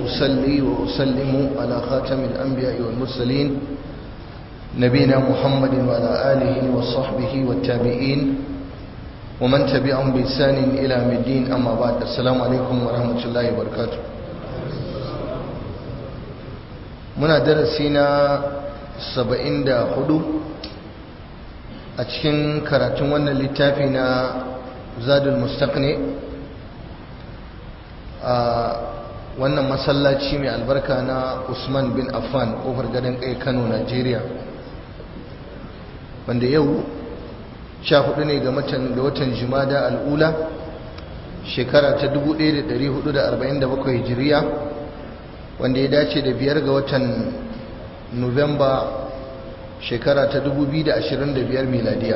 وأصلي وأسلم على خاتم الأنبياء والمرسلين نبينا محمد وعلى آله وصحبه والتابعين ومن تبعهم بإحسان إلى يوم الدين أما بعد السلام عليكم ورحمة الله وبركاته muna darasi na 74 a cikin karatun wannan littafi na zadul mustaqni a wannan masallaci mai albarka na usman bin affan kofar gadon kai kano nigeria wanda yau sha hudu ne ga matan da watan jimada al'ula shekara ta 1447 hijiriya wanda ya dace da biyar ga watan nuwamba shekara ta 2025 miladiya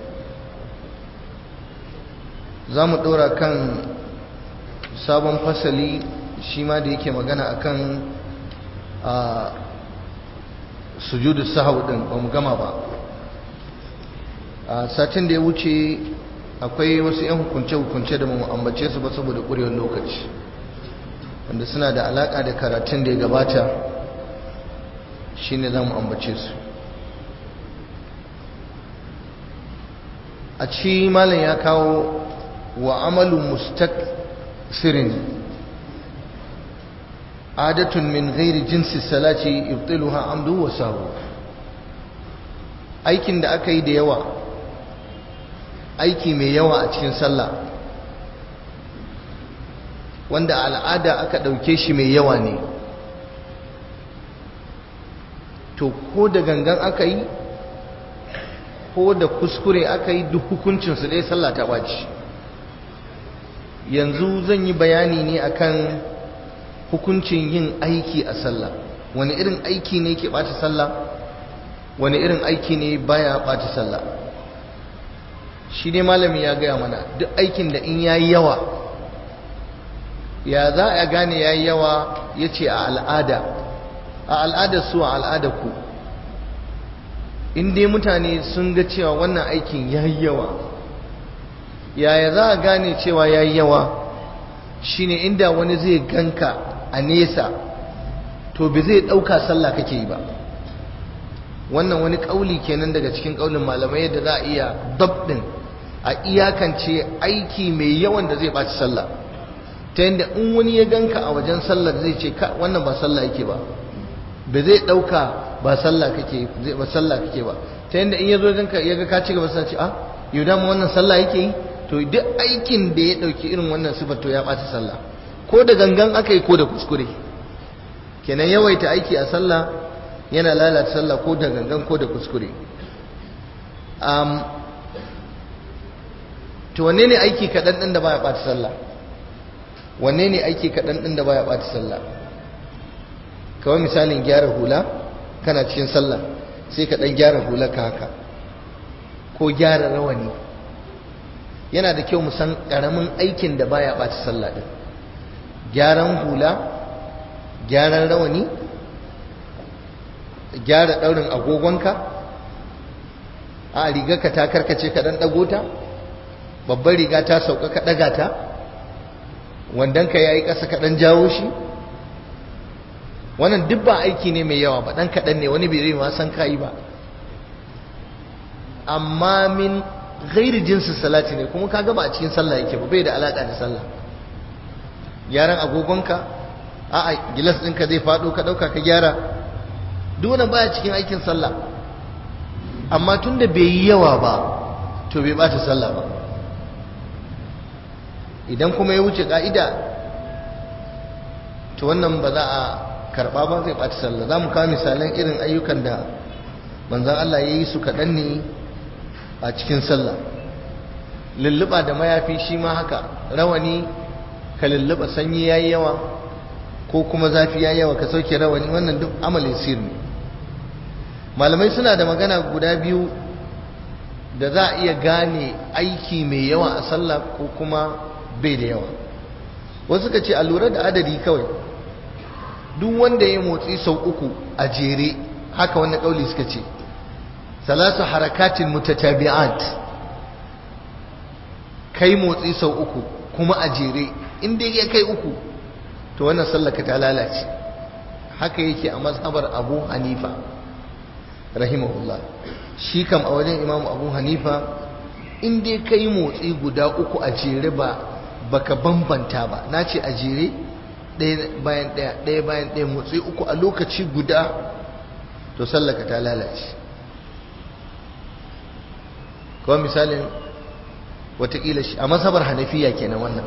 za mu ɗora kan sabon fasali shi ma da yake magana akan a sujudu sahau ɗin ba mu gama ba a satin da ya wuce akwai wasu 'yan hukunce-hukunce da mu ambace su ba saboda ƙurewar lokaci wanda suna da alaƙa da karatun da ya gabata shi ne za mu ambace su a ci malam ya kawo wa amalu mustaksirin adatun min gairi jinsi salati ibtiluha amdu wa sahu aikin da aka yi da yawa aiki mai yawa a cikin sallah wanda al'ada aka ɗauke shi mai yawa ne to ko da gangan aka yi ko da kuskure aka yi duk hukuncinsu dai sallah ta ɓaci yanzu zan yi bayani ne akan hukuncin yin aiki a sallah wani irin aiki ne ke ɓata sallah wani irin aiki ne baya ɓata sallah shi ne malami ya gaya mana duk aikin da in yayi yawa ya za a gane ya yi yawa ya ce a al'ada a al'adar su a al'adar ku in dai mutane sun ga cewa wannan aikin ya yi yawa yaya za a gane cewa ya yi yawa shine inda wani zai ganka a nesa to bi zai ɗauka sallah kake yi ba wannan wani ƙauli kenan daga cikin ƙaulin malamai yadda za a iya dabdin a iyakance aiki mai yawan da zai ɓaci sallah ta yadda in wani ya ganka a wajen sallar zai ce ka wannan ba sallah yake ba ba zai ɗauka ba sallah kake ba sallah kake ba ta yadda in ya zo ganka ya ga ka ci gaba sai ce ah yau da wannan sallah yake yi to duk aikin da ya ɗauki irin wannan sifar to ya ɓaci sallah ko da gangan aka yi ko da kuskure kenan yawaita aiki a sallah yana lalata sallah ko da gangan ko da kuskure to wanne ne aiki kaɗan ɗin da baya ɓata sallah wanne ne aiki kaɗan ɗin da baya ɓata sallah kawai misalin gyara hula kana cikin sallah sai ka ɗan gyara hula ka haka ko gyara rawani yana da kyau san ƙaramin aikin da baya ɓata sallah ɗin gyaran hula gyaran rawani gyara ɗaurin agogonka a rigarka ta karkace ka ɗan ɗago ta babbar riga ta sauka ka ɗaga ta wandonka ya yi ƙasa ka ɗan jawo shi wannan duk ba aiki ne mai yawa ba ɗan kaɗan ne wani bai ma san kayi ba amma min gairi jinsin salati ne kuma ka gaba a cikin sallah yake ba bai da alaƙa da sallah gyaran agogonka a'a gilas ɗinka zai faɗo ka ɗauka ka gyara duk wannan baya cikin aikin sallah amma tun da bai yi yawa ba to bai ɓata sallah ba idan kuma ya wuce ka'ida to wannan ba za a karba ba zai ɓaci sallah za mu kawo misalan irin ayyukan da manzan Allah ya yi su kaɗan ne a cikin sallah lulluɓa da mayafi shi ma haka rawani ka lulluɓa sanyi ya yi yawa ko kuma zafi ya yi yawa ka sauke rawani wannan duk amalin sir ne malamai suna da magana guda biyu da za a iya gane aiki mai yawa a sallah ko kuma bai da yawa wasu ka ce a lura da adadi kawai duk wanda ya motsi sau uku a jere haka wannan kauli suka ce salasu harakatin mutatabi'at kai motsi sau uku kuma a jere in dai ya kai uku to wannan sallaka ta lalace haka yake a mazhabar abu hanifa rahimahullah shi kam a wajen imam abu hanifa in dai ka yi motsi guda uku a jere ba baka bambanta ba na ce a jere ɗaya bayan ɗaya ɗaya bayan ɗaya motsi uku a lokaci guda to sallaka ta lalace kawai misalin watakila shi a masabar hanafiya kenan wannan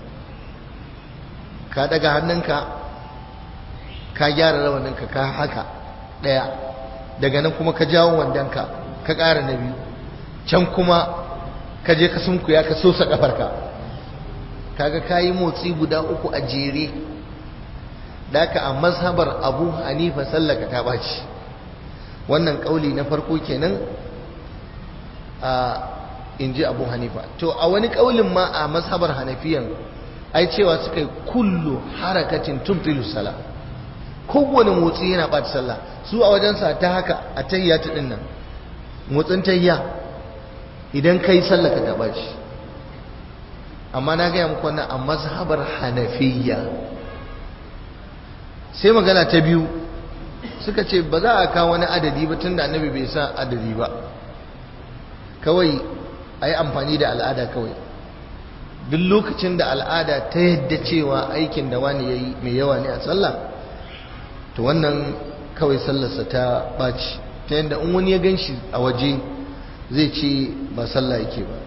ka daga hannunka ka gyara rawaninka ka haka ɗaya daga nan kuma ka jawo wandonka ka ƙara na biyu can kuma ka je ka sunkuya ka sosa ƙafarka kaga ka yi motsi guda uku a jere daka a mazhabar abu hanifa sallaka ta ɓaci wannan ƙauli na farko kenan a in ji abu hanifa to a wani ƙaulin ma a mazhabar hanafiyan ai cewa suka yi kullu harakatin tubtilu sala kowane motsi yana ɓata sallah su a wajensa ta haka a tahiyya ta ɗin nan motsin tahiyya idan kai sallah ka taɓa shi amma na gaya muku wannan a mazhabar hanafiya sai magana ta biyu suka ce ba za a kawo wani adadi ba tunda annabi bai sa adadi ba kawai a yi amfani da al'ada kawai duk lokacin da al'ada ta yadda cewa aikin da wani ya yi mai yawa ne a sallah to wannan kawai sallarsa ta ɓaci ta yadda in wani ya gan shi a waje zai ce ba sallah yake ba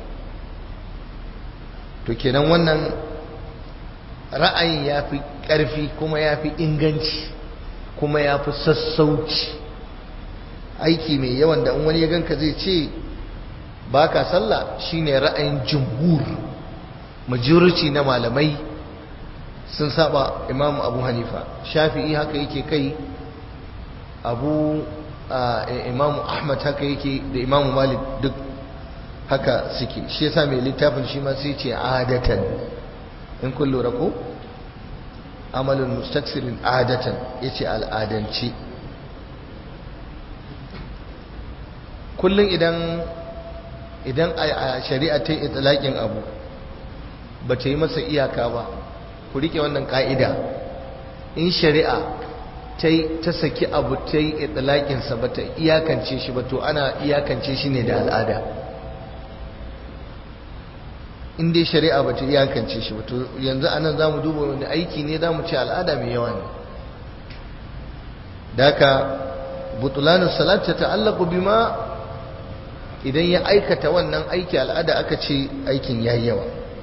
to kenan wannan ra'ayin ya fi ƙarfi kuma ya fi inganci kuma ya fi sassauci aiki mai yawan da in wani ya ganka zai ce ba ka sallah shine ra'ayin jumhur majority na malamai sun saba imam abu hanifa shafi'i haka yake kai abu imam ahmad haka yake da imam malik duk haka suke shi yasa mai littafin shi ma sai ce adatan in kun lura ko amalin mustaksirin adatan yace al'adance kullum idan idan a shari'a ta yi itilakin abu ba ta yi masa iyaka ba ku rike wannan ka'ida in shari'a ta saki abu ta yi itilakinsa ba ta iyakance shi ba to ana iyakance shi ne da al'ada in dai shari'a ba ta iyakance shi ba to yanzu anan za mu duba wani aiki ne za mu ce al'ada mai yawa ne da haka butulanus salat ta ta'allaku bima idan ya aikata wannan aiki al'ada aka ce aikin yayi yawa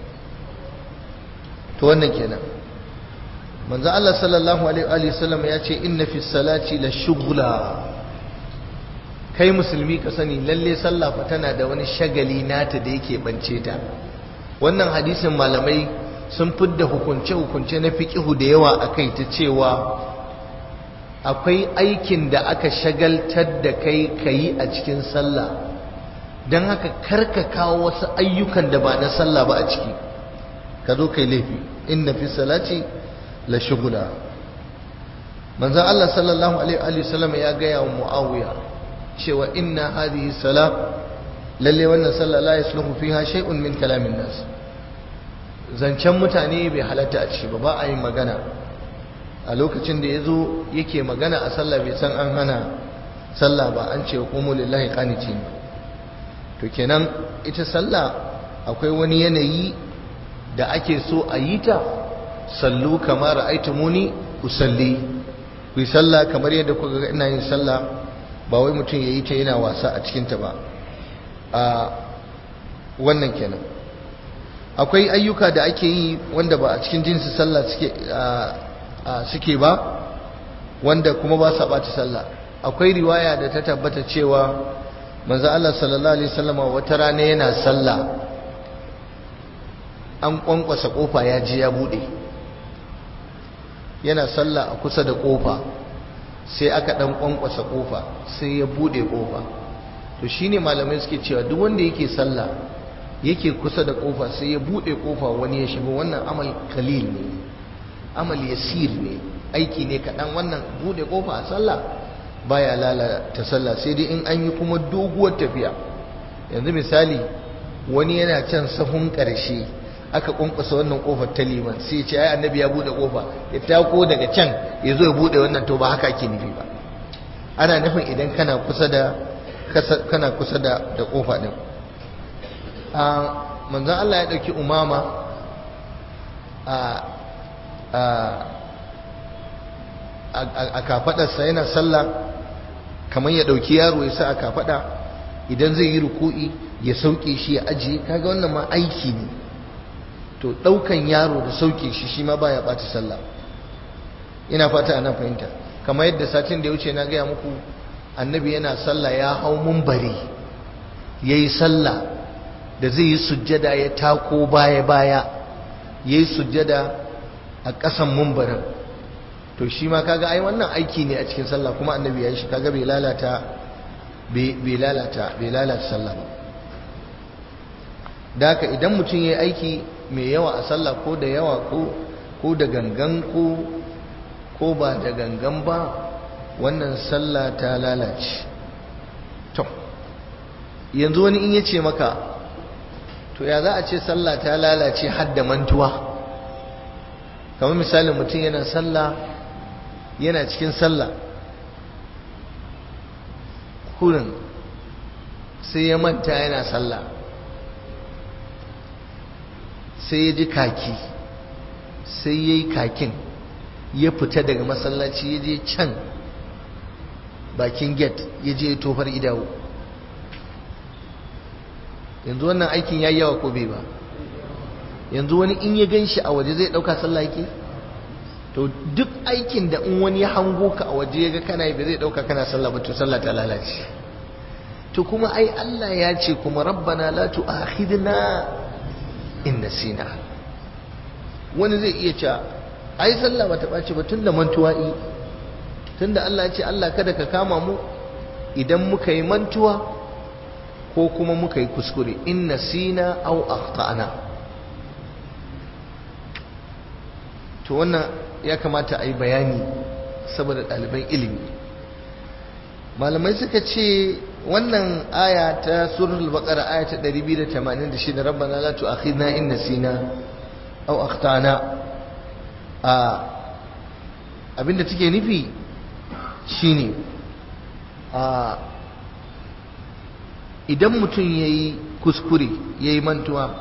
to wannan kenan manzo Allah sallallahu alaihi wa sallam ya ce inna fi salati la shughla kai musulmi ka sani lalle sallah fa tana da wani shagali nata da yake bance ta wannan hadisin malamai sun fidda hukunce hukunce na fiqihu da yawa akai ta cewa akwai aikin da aka shagaltar da kai kayi a cikin sallah don haka karka kawo wasu ayyukan da ba na sallah ba a ciki ka zo kai laifi inna fi salati la shugula manzon Allah sallallahu alaihi wa sallam ya gaya wa Muawiya cewa inna hadhihi salat lalle wannan sallah la yasluhu fiha shay'un min kalamin nas zancen mutane bai halatta a ciki ba ba a yin magana a lokacin da yazo yake magana a sallah bai san an hana sallah ba an ce qumu lillahi qanitin to kenan ita sallah akwai wani yanayi da ake so a yi ta sallu kamar ra'aytumuni usalli ku yi sallah kamar yadda kuka ga ina yin sallah ba wai mutum yayi ta yana wasa a cikin ta ba a wannan kenan akwai ayyuka da ake yi wanda ba a cikin jinsi sallah suke suke ba wanda kuma ba sa ɓata sallah akwai riwaya da ta tabbata cewa manzo Allah sallallahu alaihi wasallam wata rana yana sallah an kwankwasa kofa ya ji ya bude yana sallah a kusa da kofa sai aka dan kwankwasa kofa sai ya bude kofa to shine malamai suke cewa duk wanda yake sallah yake kusa da kofa sai ya bude kofa wani ya shigo wannan amal kalil ne amal yasir ne aiki ne kaɗan wannan bude kofa a sallah baya lalata sallah sai dai in an yi kuma doguwar tafiya yanzu misali wani yana can sahun ƙarshe aka kunkusa wannan kofar ta liman sai ce ai annabi ya bude kofa ya tako daga can ya zo ya bude wannan to ba haka ake nufi ba ana nufin idan kana kusa da kana kusa da da kofa din a manzon Allah ya dauki umama a a a kafadarsa yana sallah kamar ya dauki yaro ya sa a kafada idan zai yi ruku'i ya sauke shi ya ajiye kaga wannan ma aiki ne to daukan yaro da sauke shi shi ma baya bata sallah ina fata ana fahimta kamar yadda satin da ya wuce na gaya muku annabi yana sallah ya hau mumbari yayi sallah da zai yi sujjada ya tako baya baya yayi sujjada a ƙasan mumbarin to shi ma kaga ai wannan aiki ne a cikin sallah kuma annabi ya yi shi kaga bai lalata bai lalata bai lalata sallah ba da haka idan mutum ya yi aiki mai yawa a sallah ko da yawa ko ko da gangan ko ko ba da gangan ba wannan sallah ta lalace to yanzu wani in ya ce maka to ya za a ce sallah ta lalace har da mantuwa kamar misalin mutum yana sallah yana cikin sallah kurin sai ya manta yana sallah sai ya ji kaki sai ya yi kakin ya fita daga masallaci ya je can bakin gate ya je tofar idawo yanzu wannan aikin ya yi yawa ko bai ba yanzu wani in ya gan shi a waje zai ɗauka sallah yake to duk aikin da in wani ya hango ka a waje ya ga kana yi ba zai ɗauka kana sallah ba to sallah ta lalace to kuma ai Allah ya ce kuma rabbana la tu'akhidna in nasina wani zai iya cewa ai sallah bata ɓaci ba tunda mantuwa yi tunda Allah ya ce Allah kada ka kama mu idan muka yi mantuwa ko kuma muka yi kuskure in nasina aw akhtana to wannan ya kamata a yi bayani saboda ɗaliban ilimi malamai suka ce wannan aya ta suratul baqara aya ta 286 rabbana la tu'akhidna in nasina aw akhtana a abinda take nufi shine a idan mutum yayi kuskure yayi mantuwa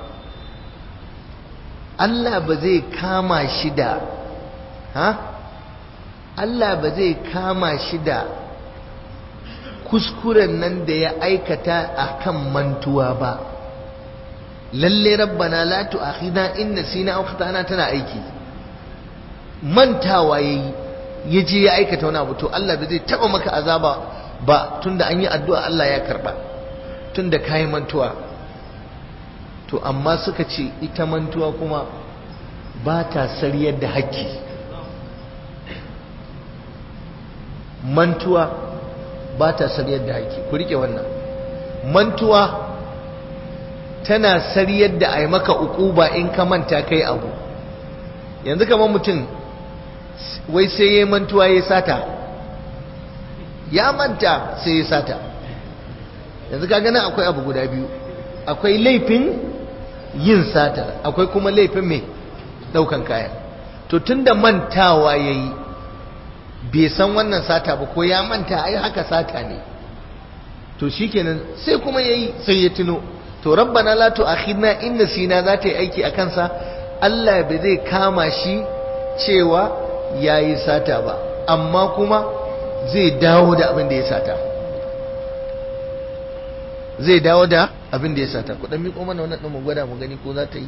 Allah ba zai kama shi da ha Allah ba zai kama shi da kuskuren nan da ya aikata a kan mantuwa ba lalle rabbana la tu'akhidna in nasina aw khata'na tana aiki mantawa yayi yaje ya aikata wani abu to Allah ba zai taba maka azaba ba tunda an yi addu'a Allah ya karba tunda kai mantuwa to amma suka ce ita mantuwa kuma ba ta sariyar da haƙƙi mantuwa ba ta sariyar da haƙƙi ku rike wannan mantuwa tana sariyar da a yi maka uquba in ka manta kai abu yanzu kamar mutum wai sai ya yi mantuwa ya sata ya manta sai ya sata yanzu ka gana akwai abu guda biyu akwai laifin yin sata akwai kuma laifin mai daukan kaya to tunda mantawa ya yi bai san wannan sata ba ko ya manta ai haka sata ne to shikenan sai kuma ya yi sai ya tuno to rabbana la tu'akhidna in nasina za ta yi aiki a kansa Allah bai zai kama shi cewa yayi sata ba amma kuma zai dawo da abin da ya sata zai dawo da abin da ya sata ku dan miƙo mana wannan din mu gwada mu gani ko za ta yi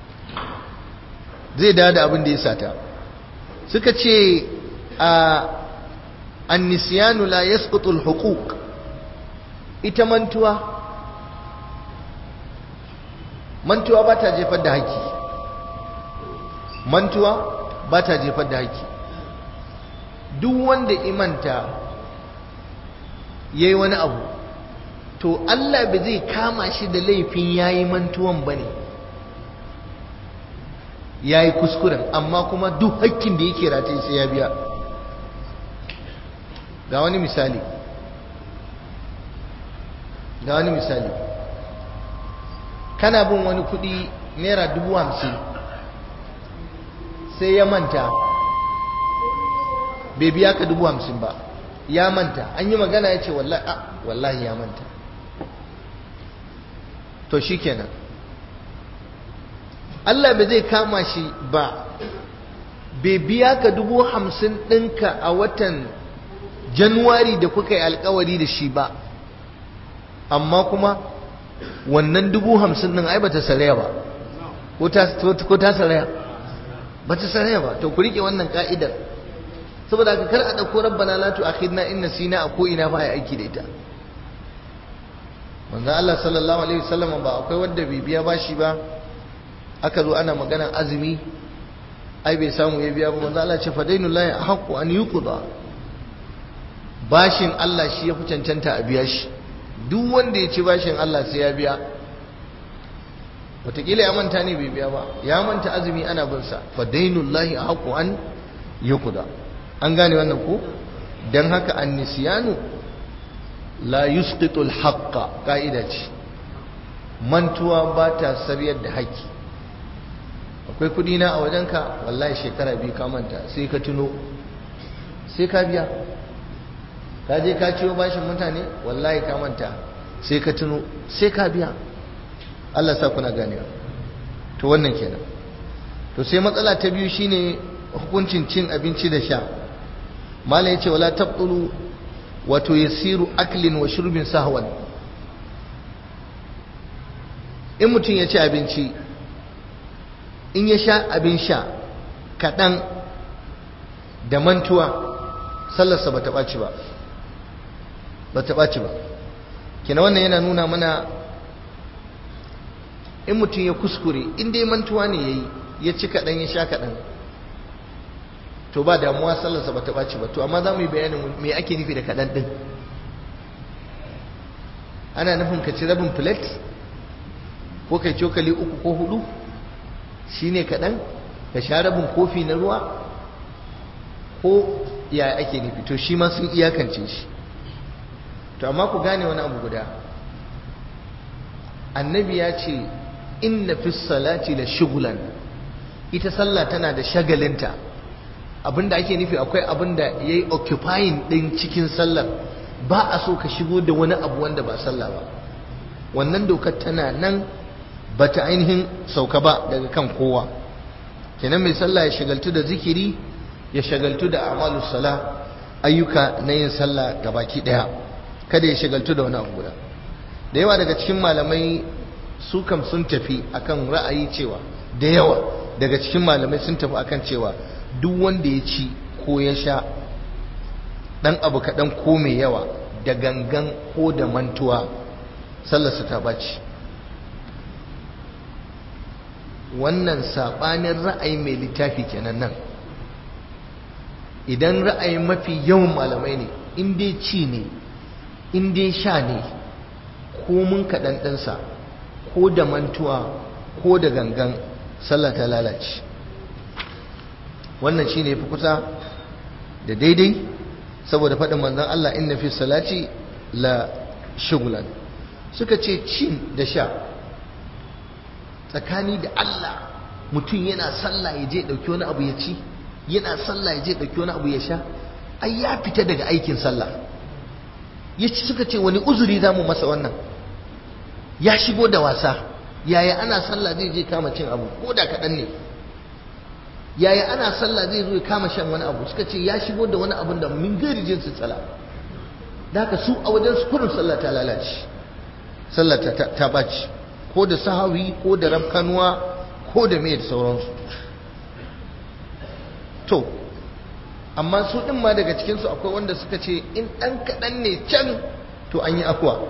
zai dawo da abin da ya sata suka ce a annisyanu la yasqutu al-huquq ita mantuwa mantuwa ba ta jefar da haƙƙi mantuwa ba ta jefar da haƙƙi duk wanda imanta yayi wani abu to Allah ba zai kama shi da laifin yayi mantuwan bane yayi kuskuren amma kuma duk hakkin da yake rataye sai ya biya ga wani misali ga wani misali kana bin wani kudi naira dubu hamsin sai ya manta bai biya ka dubu hamsin ba ya manta an yi magana ya ce wallahi ya manta to shi kenan Allah bai zai kama shi ba bai biya ka dubu hamsin ɗinka a watan januwari da kuka yi alkawari da shi ba amma kuma wannan dubu hamsin ɗin ai bata saraya ba ko ta saraya bata saraya ba to ku rike wannan ka'idar saboda ka kar a ɗauko rabbana la tu'akhidna in nasina a ko ina ba ya aiki da ita manzo Allah sallallahu alaihi wasallam ba akwai wanda bai biya bashi ba aka zo ana maganar azumi ai bai samu ya biya ba manzo Allah ce fadainullahi haqqu an yuqda bashin Allah shi ya fi cancanta a biya shi duk wanda ya ci bashin Allah sai ya biya wataƙila ya manta ne bai biya ba ya manta azumi ana bin sa fadainullahi haqqu an yuqda an gane wannan ko dan haka annisiyanu la yusqitu al-haqqa ka'ida ce mantuwa ba ta sariyar da haƙƙi akwai kudi na a wajenka wallahi shekara biyu ka manta sai ka tuno sai ka biya ka je ka ciwo bashin mutane wallahi ka manta sai ka tuno sai ka biya Allah sa kuna ganewa to wannan kenan to sai matsala ta biyu shine hukuncin cin abinci da sha malam yace wala tabtulu wato yasiru aklin wa shurbin sahwan in mutum ya ci abinci in ya sha abin sha kaɗan da mantuwa sallarsa ba ta ɓaci ba ba ta ɓaci ba kina wannan yana nuna mana in mutum ya kuskure in dai mantuwa ne ya yi ya ci kaɗan ya sha kaɗan to ba damuwa sallarsa ba ta ɓaci ba to amma za mu yi bayanin me ake nufi da kaɗan ɗin ana nufin ka ci rabin plate ko kai cokali uku ko hudu shi ne kaɗan ka sha rabin kofi na ruwa ko ya ake nufi to shi ma sun iyakance shi to amma ku gane wani abu guda annabi ya ce inna fi salati la shugulan ita sallah tana da shagalinta abinda ake nufi akwai abinda ya yi occupying ɗin cikin sallar ba a so ka shigo da wani abu wanda ba sallah ba wannan dokar tana nan ba ta ainihin sauka ba daga kan kowa kenan mai sallah ya shagaltu da zikiri ya shagaltu da amalu sala ayyuka na yin sallah baki daya kada ya shagaltu da wani abu guda da yawa daga cikin malamai su kam sun tafi akan ra'ayi cewa da yawa daga cikin malamai sun tafi akan cewa duk wanda ya ci ko ya sha dan abu kaɗan ko mai yawa da gangan ko da mantuwa sallarsa ta baci wannan saɓanin ra'ayi mai littafi kenan nan idan ra'ayin mafi yawan malamai ne in dai ci ne in dai sha ne ko mun kaɗan ɗinsa ko da mantuwa ko da gangan sallah ta lalace wannan shi ne fi kusa da daidai saboda faɗin manzan Allah inna fi salati la shugulan suka ce cin da sha tsakani da Allah mutum yana sallah ya je ɗauki wani abu ya ci yana sallah ya je ɗauki wani abu ya sha ai ya fita daga aikin sallah ya ci suka ce wani uzuri za mu masa wannan ya shigo da wasa yaya ana sallah zai je kama cin abu ko da kaɗan ne yaya ana sallah zai zo ya kama shan wani abu suka ce ya shigo da wani abun da min gari jinsu tsala da haka su a wajen su kurin sallah ta lalace sallah ta ɓaci ko da sahawi ko da rafkanuwa ko da mai da sauransu to amma su ɗin ma daga cikinsu akwai wanda suka ce in ɗan kaɗan ne can to an yi akwa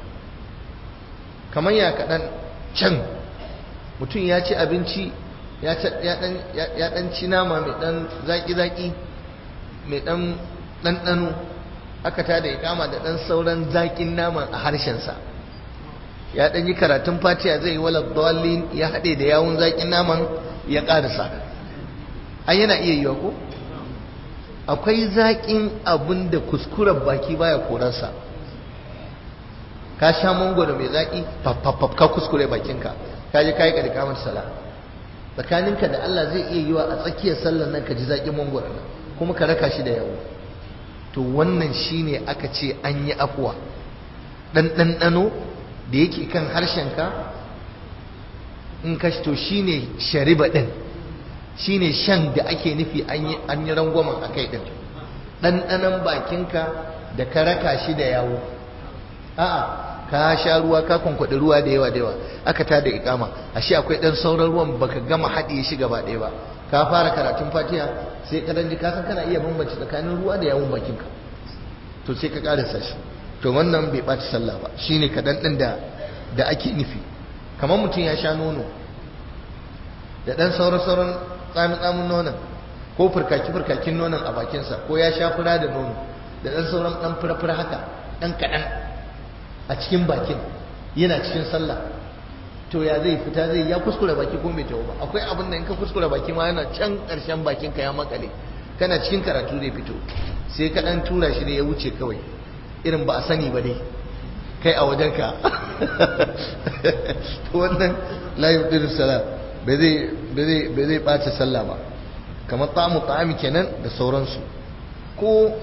kamar ya kaɗan can mutum ya ci abinci ya ɗan ci nama mai ɗan zaƙi-zaƙi mai ɗan ɗanɗano aka tada ya kama da ɗan sauran zaƙin naman a harshensa ya ɗan yi karatun fatiya zai yi wala dalilin ya haɗe da yawun zaƙin naman ya ƙarasa an yana iya yiwa ko akwai zaƙin abin da kuskuren baki baya korarsa ka sha mangoro mai zaƙi faffafaf ka kuskure bakinka ka je ka yi ƙarƙamar sala tsakaninka da Allah zai iya yiwa a tsakiyar sallar nan ka ji zaƙin mangwara nan kuma ka raka shi da yawo to wannan shine aka ce an yi afuwa ɗan ɗanɗano da yake kan harshenka in ka to shine shariba ɗin shine shan da ake nufi an yi rangwamen a kai ɗin ɗanɗanon bakinka da ka raka shi da yawo a'a ka sha ruwa ka kwankwaɗi ruwa da yawa da yawa aka tada ikama ashe akwai ɗan sauran ruwan baka gama haɗiye shi gaba ɗaya ba ka fara karatun fatiha sai ka ji ka san kana iya bambance tsakanin ruwa da yawon bakinka to sai ka ƙarasa shi to wannan bai ɓaci sallah ba shine kaɗan ɗin da da ake nufi kamar mutum ya sha nono da ɗan sauran sauran tsamin tsamin nonon ko furkaki furkakin nonon a bakinsa ko ya sha fura da nono da ɗan sauran ɗan fura-fura haka ɗan kaɗan a cikin bakin yana cikin sallah to ya zai fita zai ya kuskure baki ko mai tawo ba akwai abin da in ka kuskure baki ma yana can ƙarshen bakin ka ya makale kana cikin karatu zai fito sai ka ɗan tura shi da ya wuce kawai irin ba a sani ba dai kai a wajenka to wannan la yubdilu salat bai zai ɓace sallah ba kamar ta'amu ta'ami kenan da sauransu ko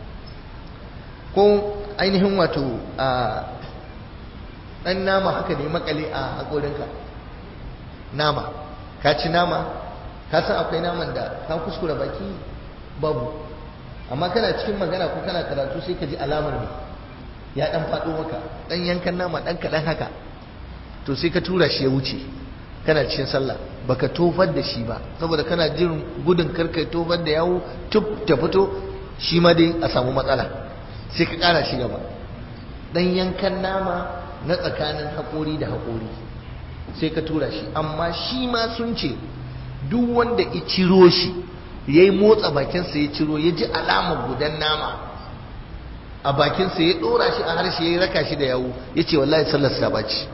ko ainihin wato a ɗan nama haka ne makale a haƙorinka nama ka ci nama ka san akwai naman da ka kuskura baki babu amma kana cikin magana ko kana karatu sai ka ji alamar ne ya ɗan faɗo maka ɗan yankan nama ɗan kaɗan haka to sai ka tura shi ya wuce kana cikin sallah baka tofar da shi ba saboda kana jin gudun karkai tofar da yawo tuf ta fito shi ma dai a samu matsala sai ka kara shi gaba dan yankan nama na tsakanin haƙori da haƙori sai ka tura shi amma shi ma sun ce duk wanda ya ciro shi ya yi motsa bakinsa ya ciro ya ji alamar gudan nama a bakinsa ya ɗora shi a harshe ya raka shi da yawo ya ce wallahi sallar ta ɓaci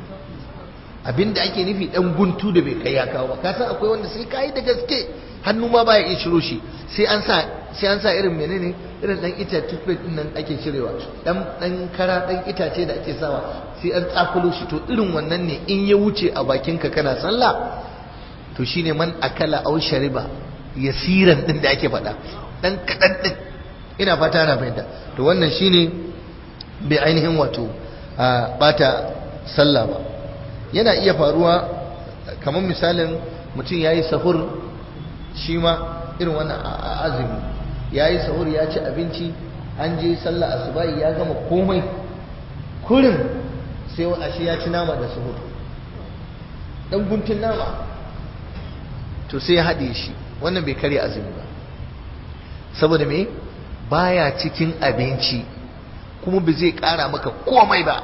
abinda ake nufi dan guntu da bai kai ya kawo ba ka san akwai wanda sai kai da gaske hannu ma baya iya ciro shi sai an sa sai an sa irin menene irin dan ita toothpaste din nan ake cirewa dan dan kara dan itace da ake sawa sai an tsakulo shi to irin wannan ne in ya wuce a bakin ka kana sallah to shine man akala aw shariba yasiran din da ake faɗa dan kadan din ina fata na fahimta to wannan shine bai ainihin wato bata sallah ba yana iya faruwa kamar misalin mutum ya yi sahur shi ma irin wannan azumi ya yi sahur ya ci abinci an je sallah asubahi ya gama komai kurin sai ashe ya ci nama da sahur dan guntun nama to sai ya haɗe shi wannan bai karya azumi ba saboda me baya cikin abinci kuma bai zai ƙara maka komai ba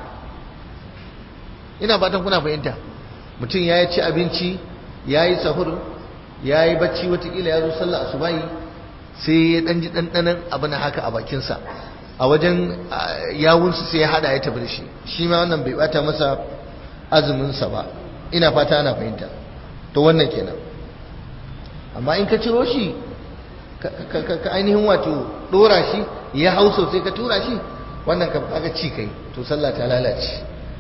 ina fatan kuna fahimta mutum ya ci abinci ya yi sahur ya yi bacci watakila ya zo sallah asubahi sai ya ɗan ji ɗanɗanan abu na haka a bakinsa a wajen yawunsu sai ya haɗa ya tafi da shi shi ma wannan bai bata masa azuminsa ba ina fata ana fahimta to wannan kenan amma in ka ciro shi ka ainihin wato ɗora shi ya hau sosai ka tura shi wannan ka kaga ci kai to sallah ta lalace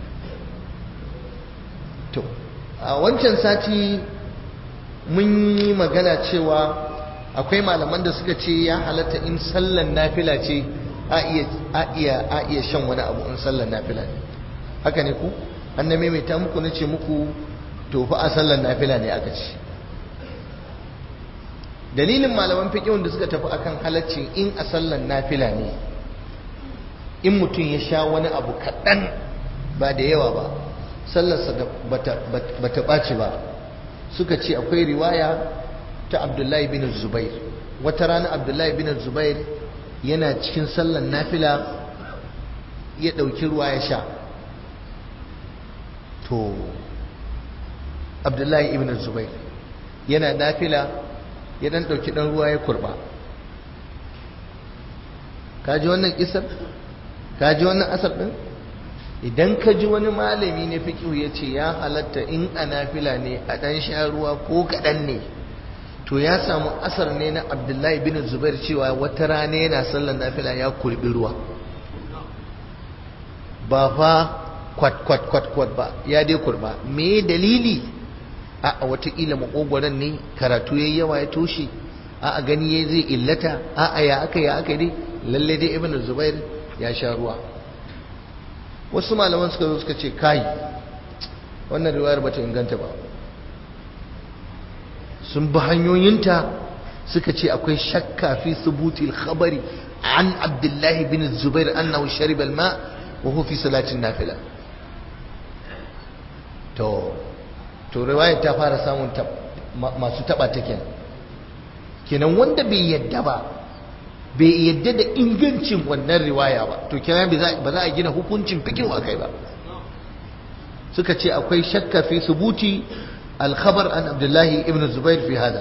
to a wancan sati mun yi magana cewa akwai malaman da suka ce ya halatta in sallan nafila ce a iya a iya a iya shan wani abu in sallan nafila ne haka ne ku an na maimaita muku na ce muku to fa a sallan nafila ne aka ce dalilin malaman fiqhun da suka tafi akan halaccin in a sallan nafila ne in mutum ya sha wani abu kaɗan ba da yawa ba sallarsa ba ta ɓaci ba suka ce akwai riwaya ta abdullahi bin zubair wata rana abdullahi bin zubair yana cikin sallar nafila ya ɗauki ruwa ya sha to abdullahi ibn zubair yana nafila ya ɗan ɗauki ɗan ruwa ya kurba ka ji wannan kisar ka ji wannan asar ɗin idan ka ji wani malami ne fiƙihu ya ce ya halatta in a nafila ne a ɗan sha ruwa ko kaɗan ne to ya samu asar ne na abdullahi bin zubair cewa wata rana yana sallar nafila ya kurbi ruwa ba fa kwat kwat kwat kwat ba ya dai kurba me dalili a watakila makogwaron ne karatu yayi yawa ya toshe a gani yayi zai illata a ya aka ya aka dai lalle dai ibnu zubair ya sha ruwa wasu malaman suka zo suka ce kai wannan riwayar bata inganta ba sun bi hanyoyinta suka ce akwai shakka fi subutil khabari an abdullahi bin zubair annahu shariba alma wa huwa fi salatin nafila to to riwayar ta fara samun masu taba ta kenan kenan wanda bai yadda ba bai yadda da ingancin wannan riwaya ba to kenan ba za a gina hukuncin fikin a kai ba suka ce akwai shakka fi subuti al-khabar an abdullahi ibn zubair fi hada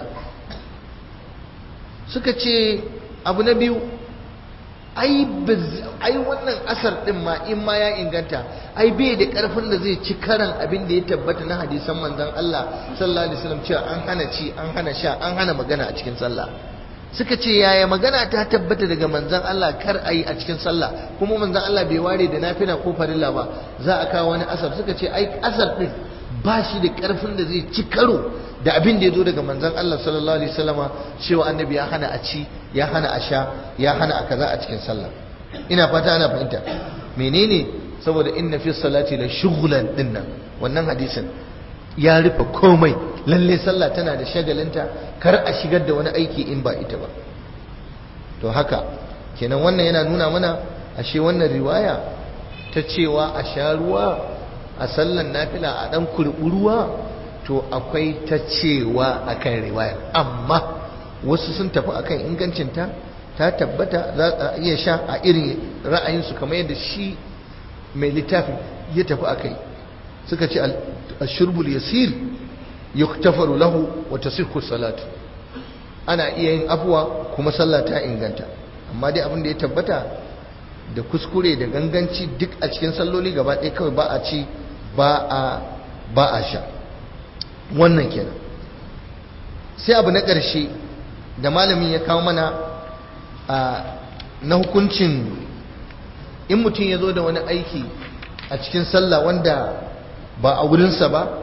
suka ce abu na biyu ai wannan asar din ma in ma ya inganta ai bai da karfin da zai ci karan abin da ya tabbata na hadisan manzon Allah sallallahu alaihi wasallam cewa an hana ci an hana sha an hana magana a cikin sallah suka ce yaya magana ta tabbata daga manzon Allah kar ayi a cikin sallah kuma manzon Allah bai ware da nafila ko farilla ba za a kawo wani asar suka ce ai asar din ba shi da karfin da zai ci karo da abin da ya zo daga manzon Allah sallallahu alaihi wasallama cewa annabi ya hana a ci ya hana a sha ya hana a kaza a cikin sallah ina fata ana fahimta menene saboda inna fi salati la shughlan dinnan wannan hadisin ya rufe komai lalle sallah tana da shagalinta kar a shigar da wani aiki in ba ita ba to haka kenan wannan yana nuna mana ashe wannan riwaya ta cewa a sha ruwa a sallan nafila a dan kurɓi ruwa to akwai ta cewa akan riwayar amma wasu sun tafi akan ingancinta ta tabbata za a iya sha a irin ra'ayinsu kamar yadda shi mai littafin ya tafi akai suka ce ashurbul yasir yuktafaru lahu wa tasihhu salatu ana iya yin afuwa kuma sallah ta inganta amma dai abin da ya tabbata da kuskure da ganganci duk a cikin salloli gaba ɗaya kawai ba a ci ba a ba a sha wannan kenan sai abu na ƙarshe da malamin ya kawo mana a na hukuncin in mutum ya zo da wani aiki a cikin sallah wanda ba a wurinsa ba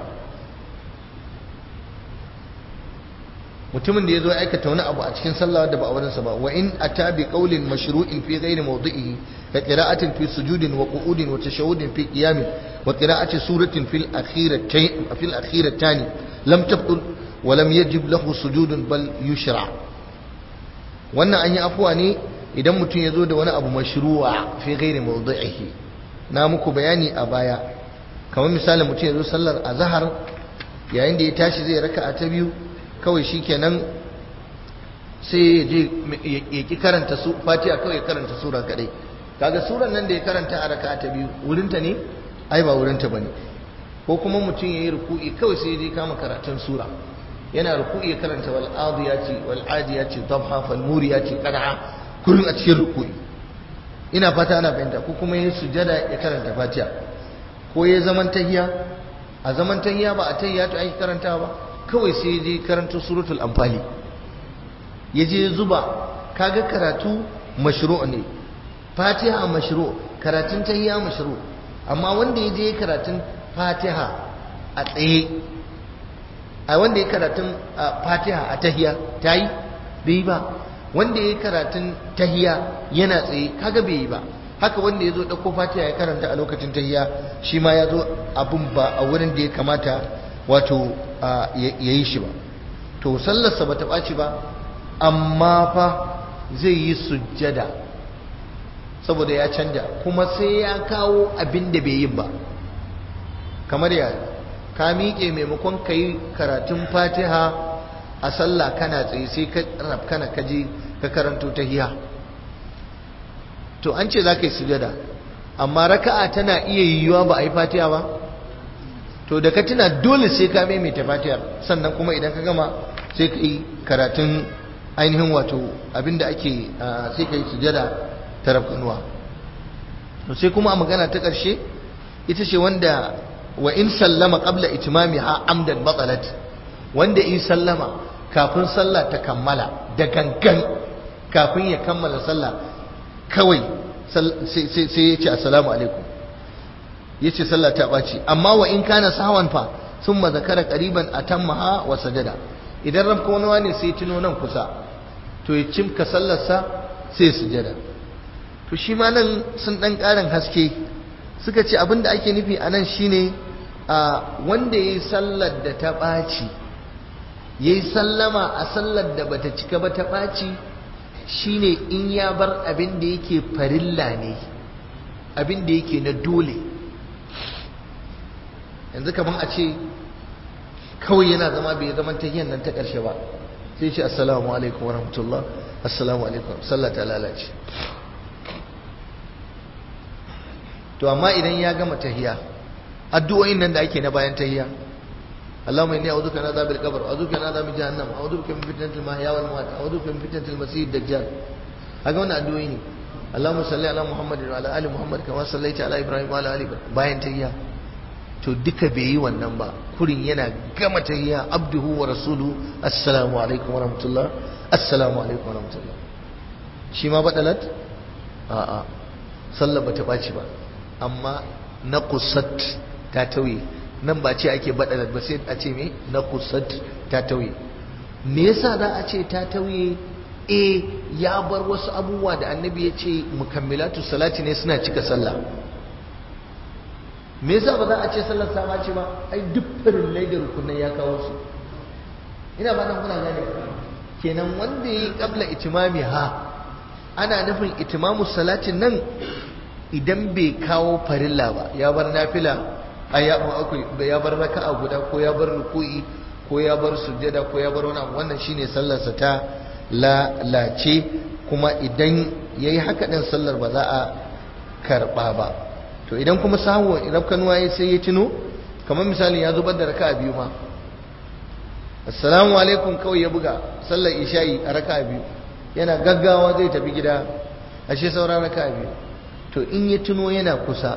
mutumin da ya zo aikata wani abu a cikin sallah da ba a wurinsa ba wa in ata bi qawlin mashru'in fi ghairi mawdi'ihi ka qira'atin fi sujudin wa qu'udin wa tashahhudin fi qiyamin wa qira'ati suratin fil akhiratayn fil akhiratani lam tabtul wa lam yajib lahu sujudun bal yushra wannan an yi afuwa ne idan mutum ya zo da wani abu mashru'a fi ghairi mawdi'ihi na muku bayani a baya kamar misalin mutum ya zo sallar azhar yayin da ya tashi zai raka'a ta biyu kawai shi kenan sai ya je ya ki karanta su fatiha kawai ya karanta sura kadai kaga suran nan da ya karanta a raka'a ta biyu wurinta ne ai ba wurinta bane ko kuma mutum yayi ruku'i kawai sai ya je kama karatun sura yana ruku'i ya karanta wal adiyati wal adiyati dhabha fal muriyati qad'a kullun a cikin ruku'i ina fata ana fahimta ko kuma yayi sujada ya karanta fatiha ko yayi zaman tahiya a zaman tahiya ba a tahiya to ai karanta ba kawai sai je karanta suratul anfali ya je zuba kaga karatu mashru' ne fatiha mashru' karatun tahiyya mashru' amma wanda ya je karatun fatiha a tsaye a wanda ya karatun fatiha a tahiyya tayi bai ba wanda ya karatun tahiyya yana tsaye kaga bai yi ba haka wanda ya zo ɗauko fatiha ya karanta a lokacin tahiyya shi ma ya zo abun ba a wurin da ya kamata wato ya yi shi ba to sallarsa ba ta ɓaci ba amma fa zai yi sujjada saboda ya canja kuma sai ya kawo abin da bai yi ba kamar ya ka miƙe maimakon ka yi karatun fatiha a sallah kana tsaye sai ka rafkana ka je ka karanto ta hiya to an ce za ka yi sujjada amma raka'a tana iya yiwuwa ba a yi fatiha ba to da ka tuna dole sai ka maimaita fatihar sannan kuma idan ka gama sai ka yi karatun ainihin wato abinda ake sai ka yi sujada ta rafkanuwa to sai kuma a magana ta ƙarshe ita ce wanda wa in sallama qabla itimami ha amdan batsalat wanda in sallama kafin sallah ta kammala da gangan kafin ya kammala sallah kawai sai ya ce assalamu alaikum yace sallah ta ɓaci amma wa in kana sawan fa thumma zakara qariban atammaha wa sajada idan rabkonuwa ne sai tuno nan kusa to ya cimka sallarsa sai sujada to shi ma nan sun dan karin haske suka ce abinda ake nufi a nan shine a wanda yayi sallar da ta ɓaci yayi sallama a sallar da bata cika ba ta ɓaci shine in ya bar abin da yake farilla ne abin da yake na dole yanzu kaman a ce kawai yana zama bai zama ta nan ta ƙarshe ba sai ce assalamu alaikum wa rahmatullah assalamu alaikum sallah ta lalace to amma idan ya gama tahiya addu'o'in nan da ake na bayan tahiya اللهم اني اعوذ بك من عذاب القبر اعوذ بك من عذاب جهنم اعوذ بك من فتنه المحيا والممات اعوذ بك من فتنه المسيح الدجال haka wannan addu'o'i ne Allahumma salli ala Muhammad wa ala ali Muhammad kama sallaita ala Ibrahim wa ala ali Ibrahim bayan tahiyya to duka bai yi wannan ba kurin yana gama tahiyya abduhu wa rasulu assalamu alaikum wa rahmatullah assalamu alaikum wa rahmatullah shi ma badalat a'a sallar bata baci ba amma naqusat ta tauye nan ba ce ake badalat ba sai a ce me naqusat ta tauye me yasa za a ce ta tauye e ya bar wasu abubuwa da annabi ya ce mukammilatu salati ne suna cika sallah me yasa ba za a ce sallar sama ce ba ai duk farin da rukunan ya kawo su ina ba nan kuna gane kenan wanda yi kabla itimami ha ana nufin itimamu salatin nan idan bai kawo farilla ba ya bar nafila ya bar raka'a guda ko ya bar ruku'i ko ya bar sujjada ko ya bar wani abu wannan shine sallarsa ta lalace kuma idan yayi haka din sallar ba za a karba ba to idan kuma sahu rafkanuwa ya sai ya tuno kamar misali ya zubar da raka'a biyu ma assalamu alaikum kawai ya buga sallar isha'i a raka'a biyu yana gaggawa zai tafi gida ashe sauran raka'a biyu to in ya tuno yana kusa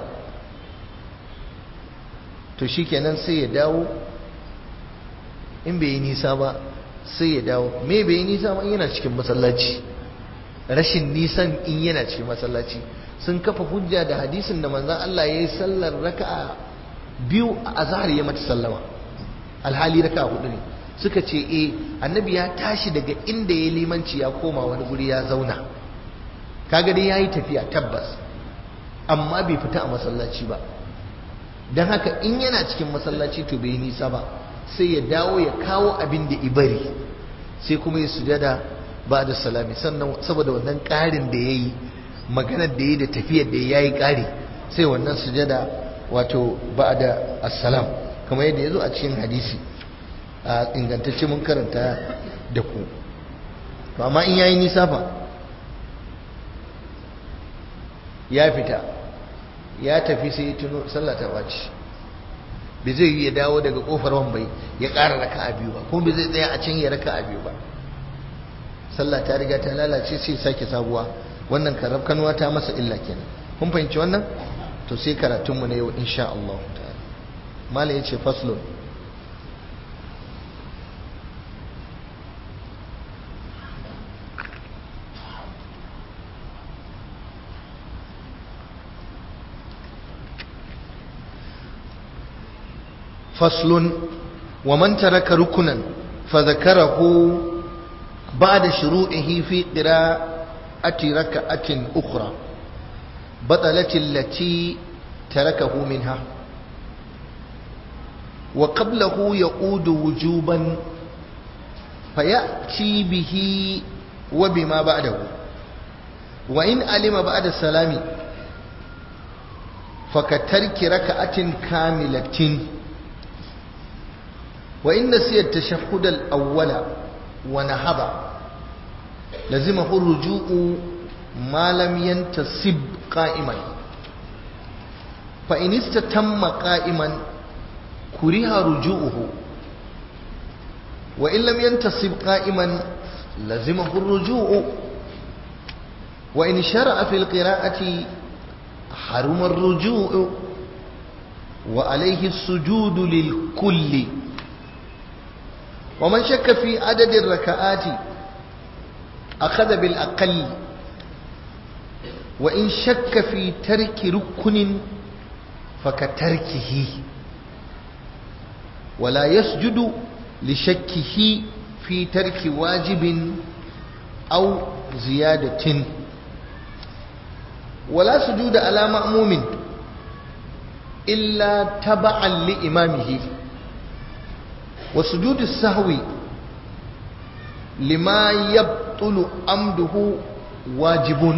to shikenan sai ya dawo in bai yi nisa ba sai ya dawo me bai yi nisa ba in yana cikin masallaci rashin nisan in yana cikin masallaci sun kafa hujja da hadisin da manzon Allah ya yi sallar raka'a biyu a azhar ya mata sallama alhali raka'a hudu ne suka ce eh annabi ya tashi daga inda ya limanci ya koma wani guri ya zauna kaga dai yayi tafiya tabbas amma bai fita a masallaci ba dan haka in yana cikin masallaci to bai nisa ba sai ya dawo ya kawo abin da ibari sai kuma ya sujada ba da salami sannan saboda wannan ƙarin da ya yi maganar da ya yi da tafiyar da ya yi ƙari sai wannan sujada wato ba da assalam kamar yadda ya zo a cikin hadisi a ingantacce mun karanta da ku to amma in ya yi nisa fa ya fita ya tafi sai ya tuno sallah ta baci bai zai yi ya dawo daga kofar wambai ya ƙara raka a biyu ba kuma bai zai tsaya a can ya raka a biyu ba sallah ta riga ta lalace sai sake sabuwa wannan karab kanuwa ta masa illa kenan kun fahimci wannan to sai karatunmu na yau insha Allah ta'ala malam yace faslun فصل ومن ترك ركنا فذكره بعد شروعه في قراءة ركعة أخرى بطلت التي تركه منها وقبله يعود وجوبا فيأتي به وبما بعده وإن علم بعد السلام فكترك ركعة كاملة وإن نسي التشهد الأول ونهض لزمه الرجوع ما لم ينتصب قائما فإن استتم قائما كره رجوعه وإن لم ينتصب قائما لزمه الرجوع وإن شرع في القراءة حرم الرجوع وعليه السجود للكل ومن شك في عدد الركعات أخذ بالأقل وإن شك في ترك ركن fakatarkihi wala yasjudu li shakkihi fi tarki wajibin aw ziyadatin wala sujuda ala ma'mumin illa taba'an li imamihi wa sujudu sahwi lima yabtulu amduhu wajibun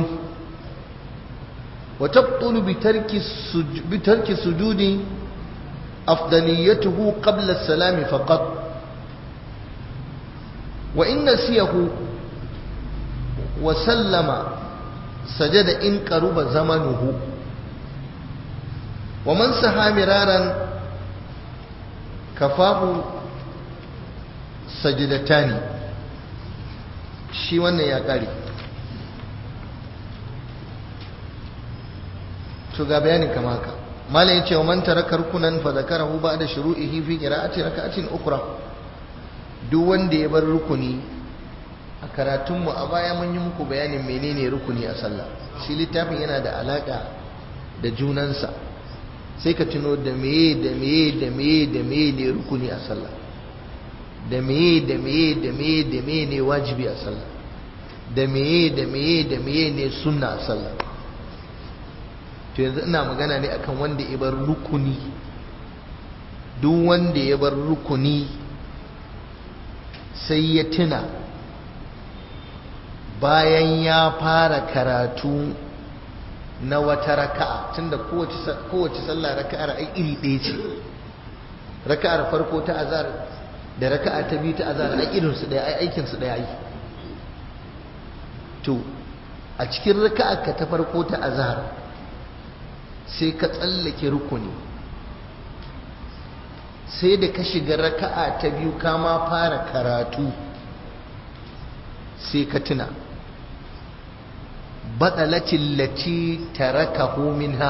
wa tabtulu bitarki bitarki sujudi afdaliyatuhu qabla as-salami faqat wa in nasiyahu wa sallama sajada in qaruba zamanuhu wa man saha miraran kafahu sajidatani shi wannan ya kare to ga bayanin kama haka malam yace wa man taraka rukunan fa zakarahu ba'da shuru'ihi fi qira'ati rak'atin ukhra duk wanda ya bar rukuni a karatun mu a baya mun yi muku bayanin menene rukuni a sallah shi littafin yana da alaka da junansa sai ka tuno da meye da meye da meye da meye ne rukuni a sallah da meye da meye da meye da meye ne wajibi a sallah da meye da meye da meye ne sunna a sallah to yanzu ina magana ne akan wanda ya bar rukuni duk wanda ya bar rukuni sai ya tuna bayan ya fara karatu na wata raka'a tunda kowace sallah raka'ar ai iri ɗaya ce raka'ar farko ta azar da raka'a ta biyu ta azar ai irin su ɗaya ai aikin su ɗaya ai to a cikin raka'ar ka ta farko ta azhar sai ka tsallake rukuni sai da ka shiga raka'a ta biyu ka ma fara karatu sai ka tuna baɗalacin lati tarakahu minha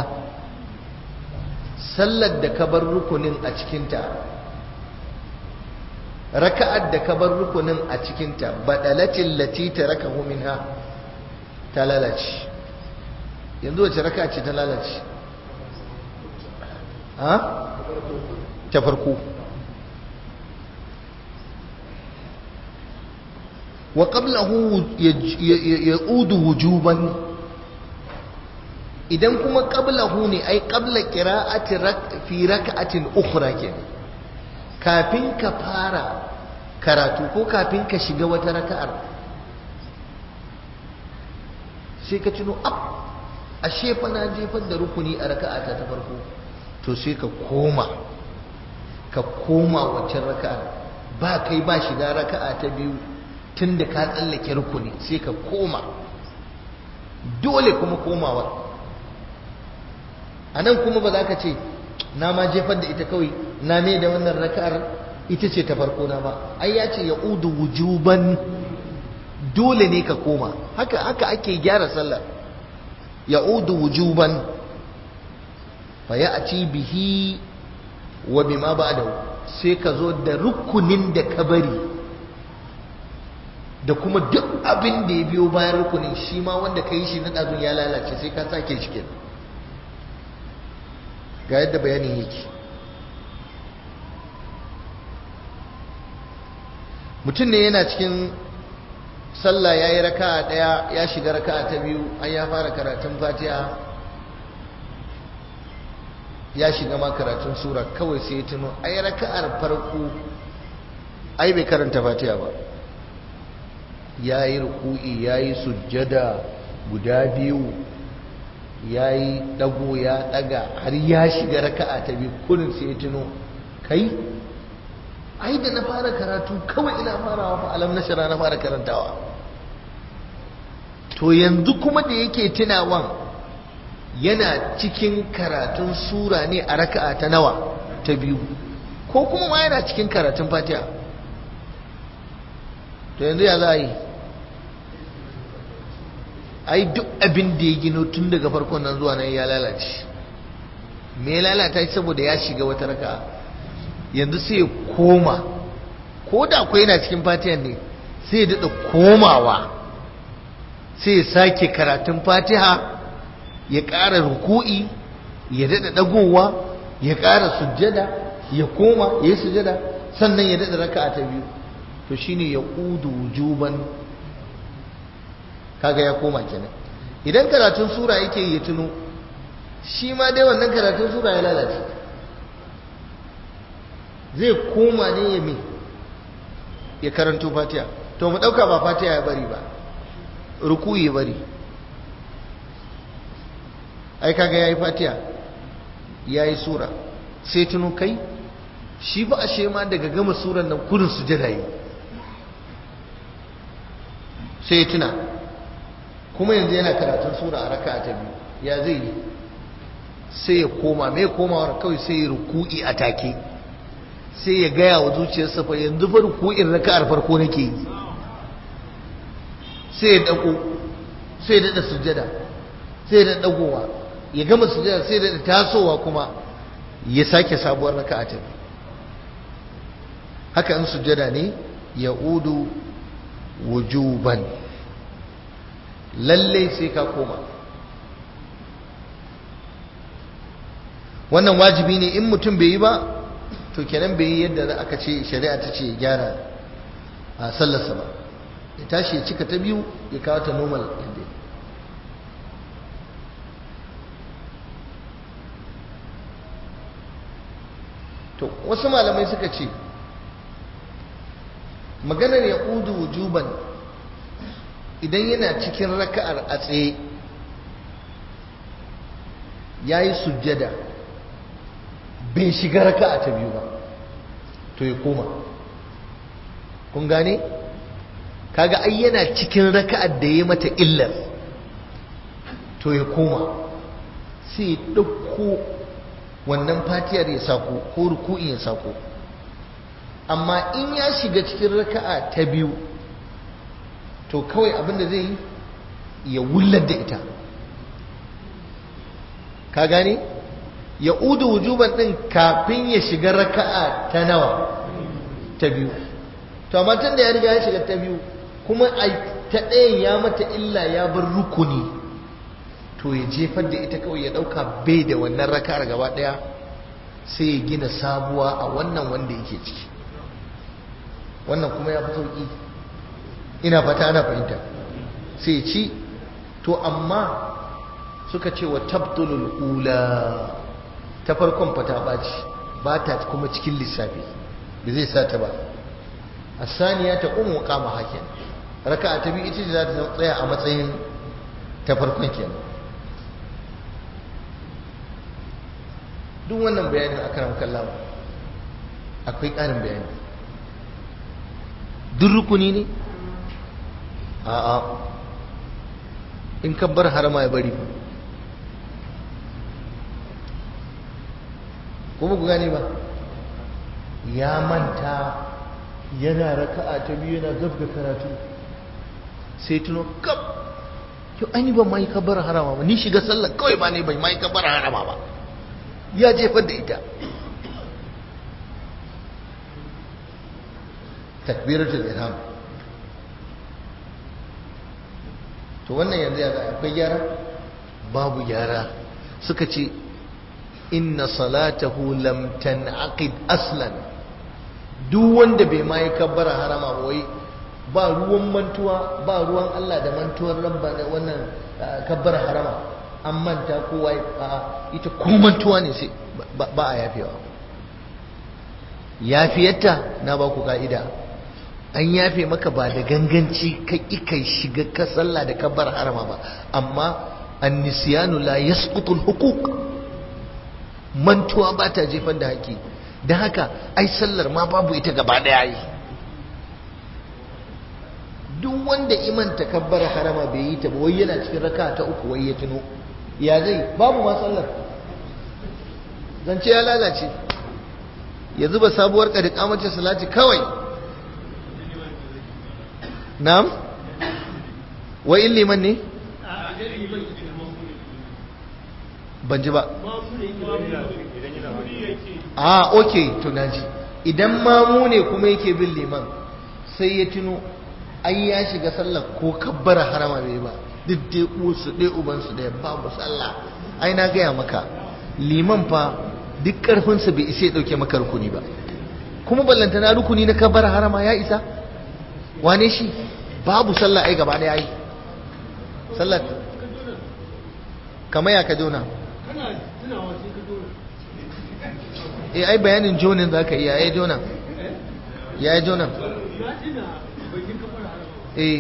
sallar da ka bar rukunin a cikinta raka'ar da ka bar rukunin a cikinta baɗalacin lati tarakahu minha ta lalace yanzu wace raka'a ce ta lalace ha ta farko wa qablahu ya'udu wujuban idan kuma qablahu ne ai qabla qira'ati fi rak'atin ukhra kenan kafin ka fara karatu ko kafin ka shiga wata raka'ar sai ka tuno ab ashe fa na jefar da rukuni a raka'ata ta farko to sai ka koma ka koma waccan raka'ar ba kai ba shiga raka'a ta biyu tun da ka tsallake rukuni sai ka koma dole kuma komawa a nan kuma ba za ka ce na ma jefar da ita kawai na mai da wannan raka'ar ita ce ta farko na ba ai ya ce ya udu wujuban dole ne ka koma haka haka ake gyara sallar ya udu wujuban fa ya ci bihi wa bima ba'dahu sai ka zo da rukunin da ka bari da kuma duk abin da ya biyo bayan rukunin shi ma wanda ka yi shi na ɗazun ya lalace sai ka sake shi kenan ga yadda bayanin yake mutum ne yana cikin sallah ya yi raka'a ɗaya ya shiga raka'a ta biyu an ya fara karatun fatiha ya shiga ma karatun sura kawai sai ya tuno ai raka'ar farko ai bai karanta fatiha ba ya yi ruku'i ya yi sujjada guda biyu ya yi ɗago ya ɗaga har ya shiga raka'a ta biyu kullum sai ya tuno kai ai da na fara karatu kawai ina farawa fa alam nashara na fara karantawa to yanzu kuma da yake tunawan yana cikin karatun sura ne a raka'a ta nawa ta biyu ko kuma ma yana cikin karatun fatiha to yanzu ya za a yi ai duk abin da ya gino tun daga farkon nan zuwa nan ya lalace me ya lalata shi saboda ya shiga wata raka yanzu sai ya koma ko da akwai yana cikin fatiha ne sai ya daɗa komawa sai ya sake karatun fatiha ya ƙara ruku'i ya daɗa ɗagowa ya ƙara sujjada ya koma ya yi sujjada sannan ya daɗa raka'a ta biyu to shine ya udu wujuban kaga ya koma kenan idan karatun sura yake ya tuno shi ma dai wannan karatun sura ya lalace zai koma ne ya me ya karanto fatiha to mu ɗauka ba fatiha ya bari ba ruku ya bari ai kaga yayi fatiha yayi sura sai tuno kai shi ba ashe ma daga gama suran nan kurin sujada yi sai tuna kuma yanzu yana karatun sura a raka'a ta biyu ya zai yi sai ya koma mai komawar kawai sai ya ruku'i a take sai ya gaya wa zuciyarsa fa yanzu fa ruku'in raka'ar farko nake yi sai ya dako sai ya dada sujada sai ya dada dagowa ya gama sujada sai ya dada tasowa kuma ya sake sabuwar raka'a ta haka in sujada ne ya udu wujuban lalle sai ka koma wannan wajibi ne in mutum bai yi ba to kenan bai yi yadda aka ce shari'a ta ce gyara a sallarsa ba ya tashi ya cika ta biyu ya kawo ta normal yadda to wasu malamai suka ce maganar ya ƙudu wujuban idan yana cikin raka'ar a tsaye ya yi sujjada bai shiga raka'a ta biyu ba to ya koma kun gane kaga ai yana cikin raka'ar da ya mata illar to ya koma sai ya ɗauko wannan fatiyar ya sako ko ruku'in ya sako amma in ya shiga cikin raka'a ta biyu to kawai abinda zai yi ya wullar da ita ka gane ya udu wujuban din kafin ya shiga raka'a ta nawa ta biyu to amma tun da ya riga ya shiga ta biyu kuma a ta ɗayan ya mata illa ya bar rukuni to ya jefar da ita kawai ya ɗauka bai da wannan raka'ar gaba ɗaya sai ya gina sabuwa a wannan wanda yake ciki wannan kuma ya fi sauƙi ina fata ana fahimta sai ci to amma suka ce wa tabdulul ula ta farkon fata ɓaci ba ta kuma cikin lissafi da zai sa ta ba a saniya ta umu kama hakin raka ta biyu ita za ta tsaya a matsayin ta farkon kenan duk wannan bayanin a karan kallawa akwai ƙarin bayani duk rukuni ne a'a in ka bar harama ya bari kuma ku gane ba ya manta yana raka'a ta biyu yana gab da karatu sai tuno gab yau ani ban ma yi kabbar harama ba ni shiga sallar kawai ba ne bai ma yi kabbar harama ba ya jefar da ita takbiratul ihram to wannan yanzu ya akwai gyara babu gyara suka ce inna salatahu lam tanaqid aslan duk wanda bai ma yi kabbara harama ba wai ba ruwan mantuwa ba ruwan Allah da mantuwar rabba da wannan kabbara harama an manta kowa ita ko mantuwa ne sai ba a yafewa yafiyarta na ba ku ka'ida an yafe maka ba da ganganci ka kai shiga ka sallah da kabbar harama ba amma annisiyanu la yasqutul huquq mantuwa ba ta jefar da haƙi don haka ai sallar ma babu ita gaba daya yi duk wanda iman takabbar harama bai yi ta ba wai yana cikin raka ta uku wai ya tuno ya zai babu ma sallar zance ya lalace ya zuba sabuwar ƙadda kamacin salati kawai na'am wai in liman ne ban ji ba a ok to naji idan mamu ne kuma yake bin liman sai ya tuno ai ya shiga sallah ko kabbara harama bai ba duk dai usu dai ubansu da babu sallah ai na gaya maka liman fa duk karfinsa bai isa ya dauke maka rukuni ba kuma ballanta na rukuni na kabar harama ya isa wane shi babu sallah ai gaba da yayi sallar kamar ya ka jona eh ai bayanin jonin zaka iya ai jona ya yi jona eh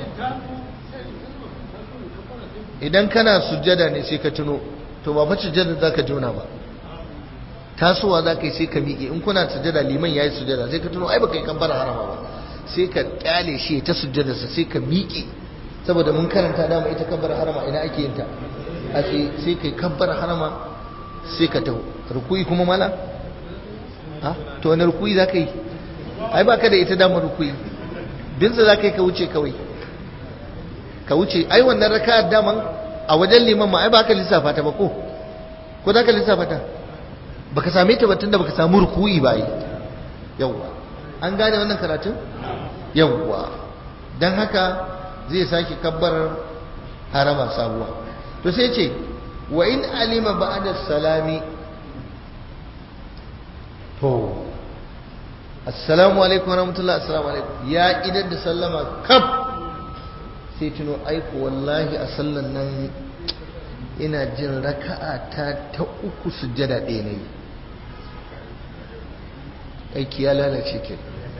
idan kana sujjada ne sai ka tuno to ba fa sujjada zaka jona ba tasowa zaka yi sai ka miƙe in kuna sujjada liman yayi sujjada sai ka tuno ai baka yi kabbara harama ba sai ka kyale shi ta sujjada sa sai ka miƙe saboda mun karanta dama ita kabbara harama ina ake yin ta a sai kai kabbara harama sai ka taho rukuyi kuma mala ha to wani rukuyi zaka yi ai baka da ita damar rukuyi binsa zaka yi ka wuce kawai ka wuce ai wannan raka'ar daman a wajen liman ma ai ba ka lissafa ta ba ko ko za ka lissafa ta baka same ta ba tunda baka samu ruku'i ba yi yawwa an gane wannan karatun yawwa dan haka zai sake kabbar harama sabuwa to sai ce wa in alima ba'da salami to assalamu alaikum warahmatullahi assalamu alaikum ya idan da sallama kaf sai tuno aiko wallahi a sallan nan ina jin raka'a ta ta uku sujjada ɗaya ne aiki ya lalace ke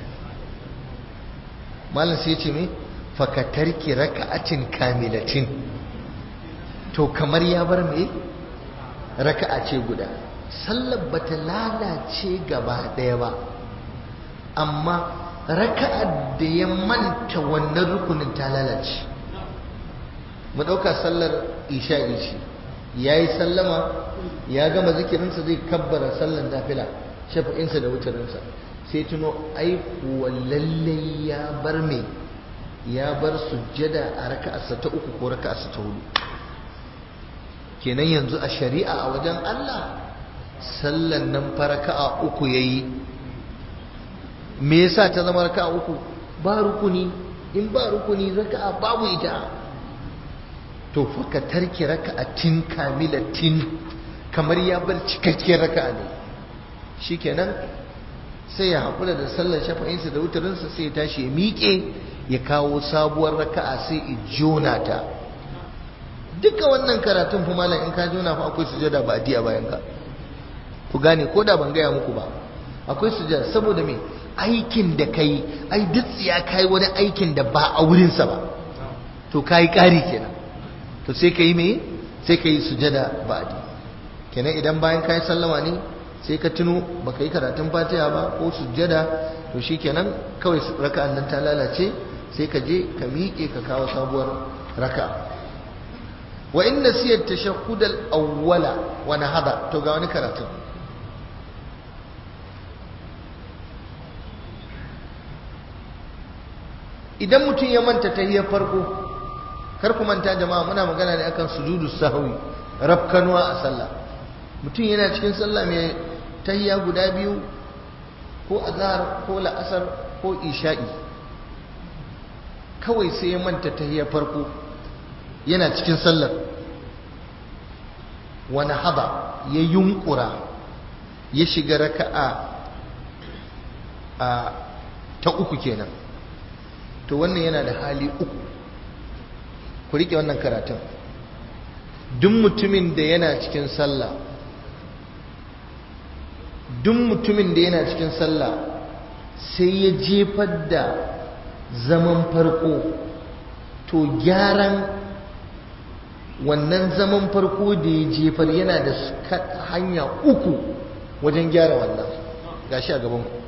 malam sai ce me fakatarki raka'atin kamilatin to kamar ya bar me raka'a ce guda sallar bata lalace gaba ɗaya ba amma raka'ar da ya manta wannan rukunin ta lalace mu ɗauka sallar isha ishi ya yi sallama ya gama zikirinsa zai kabbara sallar nafila shafa'insa da wutarinsa sai tuno aikuwa lallai ya bar me ya bar sujjada a raka'arsa ta uku ko raka'arsa ta hudu kenan yanzu a shari'a a wajen Allah sallan nan fa raka'a uku yayi me yasa ta zama raka'a uku ba rukuni in ba rukuni raka'a babu ita to fa ka tarki raka'atin kamilatin kamar ya bar cikakkiyar raka'a ne shikenan sai ya haƙura da sallar shafa'insa da wutarinsa sai ya tashi ya miƙe ya kawo sabuwar raka'a sai ya jona ta duka wannan karatun fa malam in ka jona fa akwai sujada ba a bayan ka ku gane ko da ban gaya muku ba akwai sujada saboda me aikin da kai ai duk ya kai wani aikin da ba a wurinsa ba to kai ƙari kenan to sai ka yi me sai ka yi sujada ba'di kenan idan bayan ka yi sallama ne sai ka tuno baka yi karatun fatiha ba ko sujada to shikenan kawai raka'an nan ta lalace sai ka je ka miƙe ka kawo sabuwar raka'a wa in nasiya tashahhud al-awwala wa nahada to ga wani karatun idan mutum ya manta tahiyar farko kar ku manta jama'a muna magana ne akan sujudu sahwi rafkanuwa a sallah mutum yana cikin sallah mai tahiya guda biyu ko azhar ko la'asar ko isha'i kawai sai ya manta tahiyar farko yana cikin sallar wani haba ya yunkura ya shiga raka'a a ta uku kenan to wannan yana da hali uku ku rike wannan karatun duk mutumin da yana cikin sallah duk mutumin da yana cikin sallah sai ya jefar da zaman farko to gyaran wannan zaman farko da ya jefar yana da hanya uku wajen gyara wannan gashi a gaban ku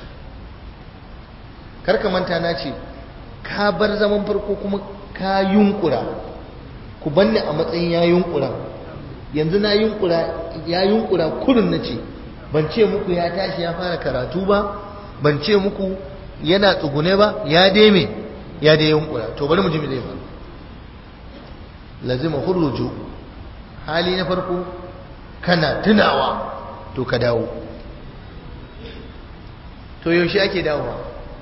karka manta na ce ka bar zaman farko kuma ka yunkura ku banni a matsayin ya yunkura yanzu na yunkura ya yunkura kurin na ce ban ce muku ya tashi ya fara karatu ba ban ce muku yana tsugune ba ya deme ya dai yunkura to bari mu ji me zai faru lazima hurruju hali na farko kana tunawa to ka dawo to yaushe ake dawowa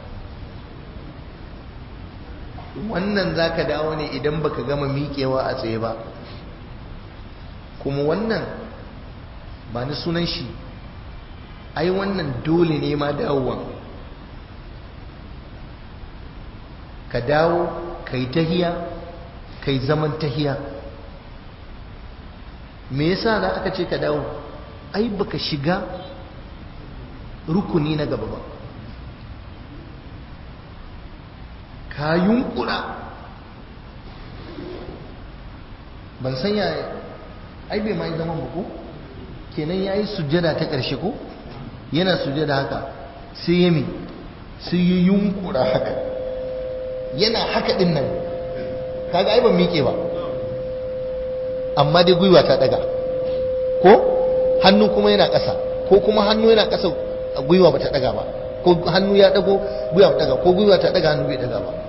wannan za ka dawo ne idan baka gama miƙewa a tsaye ba kuma wannan ba ni sunan shi ai wannan dole ne ma dawowa ka dawo ka yi tahiya ka yi zaman tahiya me yasa da aka ce ka dawo ai baka shiga rukuni na gaba ba ka yunkura ban san ya ai bai mai zaman ba ko kenan ya yi sujjada ta ƙarshe ko yana sujjada haka sai ya mi sai ya yunkura haka yana haka ɗin nan kaga ai ban miƙe ba amma dai gwiwa ta ɗaga ko hannu kuma yana ƙasa ko kuma hannu yana ƙasa gwiwa ba ta ɗaga ba ko hannu ya ɗago gwiwa ba ɗaga ko gwiwa ta ɗaga hannu bai ɗaga ba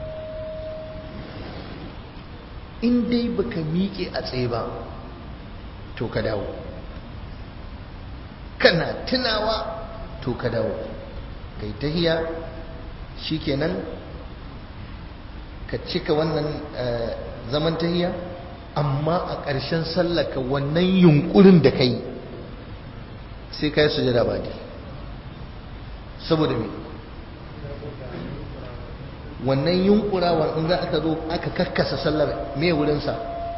in dai baka miƙe a tsaye ba to ka dawo kana tunawa to ka dawo kai tahiya shikenan ka cika wannan zaman tahiya amma a ƙarshen sallaka wannan yunkurin da kai sai ka yi sujada ba dai saboda me wannan yunkurawa in za aka zo aka kakkasa sallar me wurinsa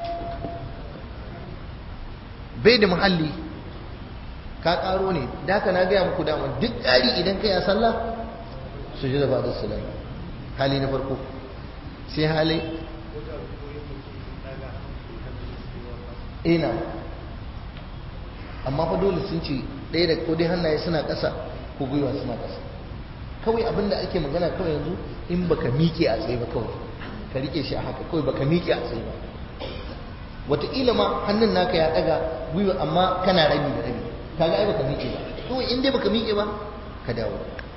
bai da muhalli ka karo ne da haka na gaya muku dama duk ƙari idan kai a sallah su ji da ba da salam hali na farko sai hali ina amma fa dole sun ce ɗaya da ko dai hannaye suna ƙasa ko gwiwa suna ƙasa kawai abinda ake magana kawai yanzu in baka miƙe a tsaye ba kawai ka rike shi a haka kawai baka miƙe a tsaye ba wataƙila ma hannun naka ya ɗaga gwiwa amma kana rabi da rabi kaga ai baka miƙe ba kawai in dai baka miƙe ba ka dawo